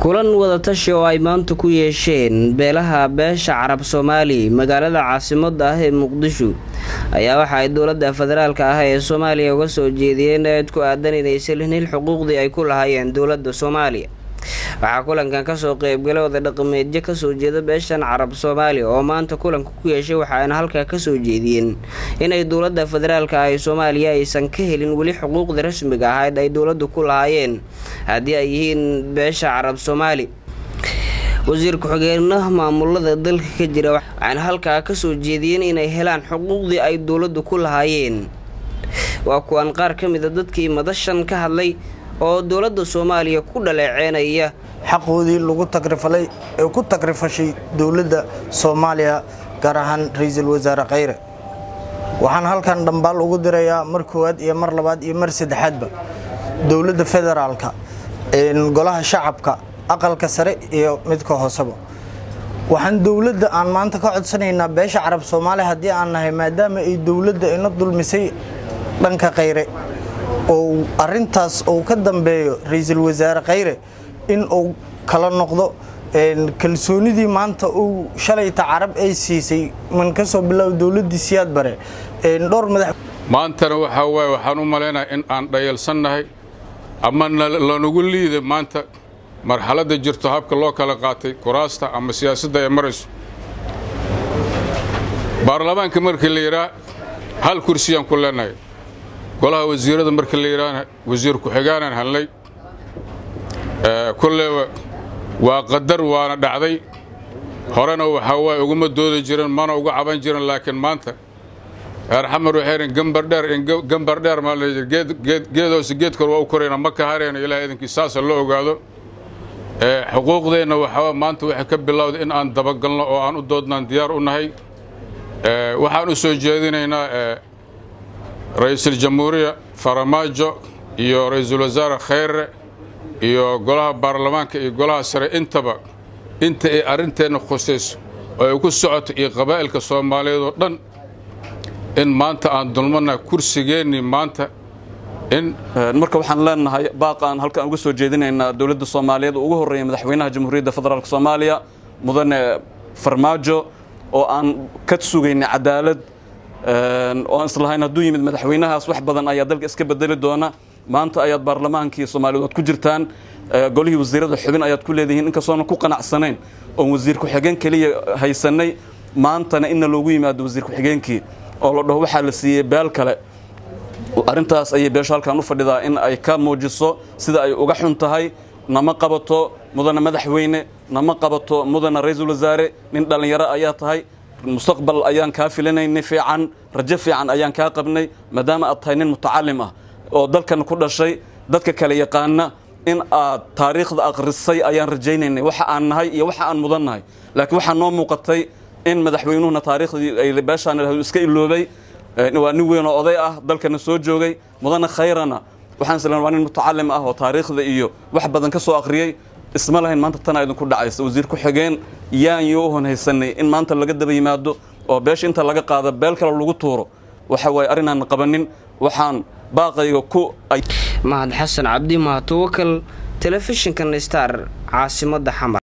kulan wadatashi oo ay maanta ku yeesheen beelaha beesha carab soomaali magaalada caasimada ah ee muqdisho ayaa waxa ay dowlada federaalka ah ee soomaaliya uga soo jeediyeen eed ku aadan inaysan helin xuquuqdii ay ku lahaayeen dowlada soomaaliya waxaa kulankan kasoo qeybgalay oday dhaqameedyo kasoo jeeda beeshan carab soomaaliya oo maanta kulanka ku yeeshay waxaayna halkaa kasoo jeediyeen inay dowlada federaalka ah ee soomaaliya aysan ka helin weli xuquuqda rasmiga ahayd ay dowladu ku lahaayeen haddii ay yihiin beesha carab soomaali wasiir ku-xigeenaha maamulada dalka ka jira waxaana halkaa kasoo jeediyeen inay helaan xuquuqdii ay dowladu ku lahaayeen waa kuwan qaar ka mida dadkii madashan ka hadlay oo dowladda soomaaliya ku dhaleeceynaya xaqoodii lagu tagrifalay ee ku tagrifashay dowladda soomaaliya gaar ahaan ra-iisul wasaare khayre waxaan halkan dhambaal ugu dirayaa mar koowaad iyo mar labaad iyo mar saddexaadba dowladda federaalka golaha shacabka aqalka sare iyo midka hooseba waxaan dowladda aan maanta ka codsanaynaa beesha carab soomaaliya haddii aan nahay maadaama ay dowladda ina dulmisay dhanka khayre oo arintaas uu ka dambeeyo ra-iisul wasaare khayre in uu kala noqdo kalsoonidii maanta uu shalayta carab ay siisay man ka soo bilaabo dowladdii siyaad bare dhowr madax maantana waxaa waaye waxaan u malaynaha in aan dhayalsannahay ama lanagu liiday maanta marxaladda jirto habka loo kala qaatay kuraasta ama siyaasadda ay marayso baarlamaanka markii la yidhaah hal kursiyaan ku leenahay golaha wasiirada markii la yidhaahna wasiir ku-xigaanan hadlay kolleeba waa qadar waana dhacday horena waxaa waaye uguma doodi jirin mana uga caban jirin laakiin maanta reer xamar waxay idhin gambardheer gambardheer maa la yidhi geedoose geedkor waa u korayna ma ka harayna ilaah idinkii saasa loo ogaado xuquuqdeenna waxaa maanta waxay ka bilowday in aan dabagalno oo aan u doodnaan diyaar u nahay waxaan u soo jeedinaynaa ra-iisul jamhuuriya faramaajo iyo ra-iisul wasaare khayre iyo golaha baarlamaanka iyo golaha sare intaba inta ay arrinteenna khusayso oo ay ku socoto iyo qabaa'ilka soomaaliyeed oo dhan in maanta aan dulmannahay kursigeennii maanta in marka waxaan leenahay baaqaan halkaan uga soo jeedinaynaa dowladda soomaaliyeed oo ugu horreeya madaxweynaha jamhuuriyadda federaalk soomaaliya mudane farmaajo oo aan ka sugaynay cadaalad oo aan islahayn hadduu yimid madaxweynahaas wax badan ayaa dalka iska bedeli doona maanta ayaad baarlamaankii soomaaliyeed waad ku jirtaan golihii wasiirada xubin ayaad ku leedihiin inkastoona ku qanacsanayn oon wasiir ku-xigeen keliya haysanay maantana inna loogu yimaado wasiir ku-xigeenkii oo la dhaho waxaa la siiyey beel kale arrintaas ayay beesho halkaan u fadhidaa in ay ka muujiso sida ay uga xun tahay nama qabato mudane madaxweyne nama qabato mudane ra-iisul wasaare nin dhallinyaro ayaa tahay mustaqbal ayaan kaa filinaynay fiican rajo fiican ayaan kaa qabnay maadaama aad tahay nin mutacalim ah oo dalkan ku dhashay dadka kale yaqaana in aad taariikhda akhrisay ayaan rajaynaynay waxa aan nahay iyo waxa aan mudan nahay laakiin waxaa noo muuqatay in madaxweynuhuna taariikhdii ay beeshaan iska iloobay waa nin weyn oo oday ah dalkana soo joogay mudane khayrana waxaan islan waa nin mutacalim ah oo taariikhda iyo wax badan ka soo akhriyey isma lahayn maanta tanaa idinku dhacaysa wasiir ku-xigeen yaan yo u honhaysanay in maanta laga daba yimaado oo beesha inta laga qaado beel kale lagu tuuro waxa waaye arrinaan qabanin waxaan baaqayga ku mahad xasan cabdi mahad tawakal telefishinkan star caasimadda xamar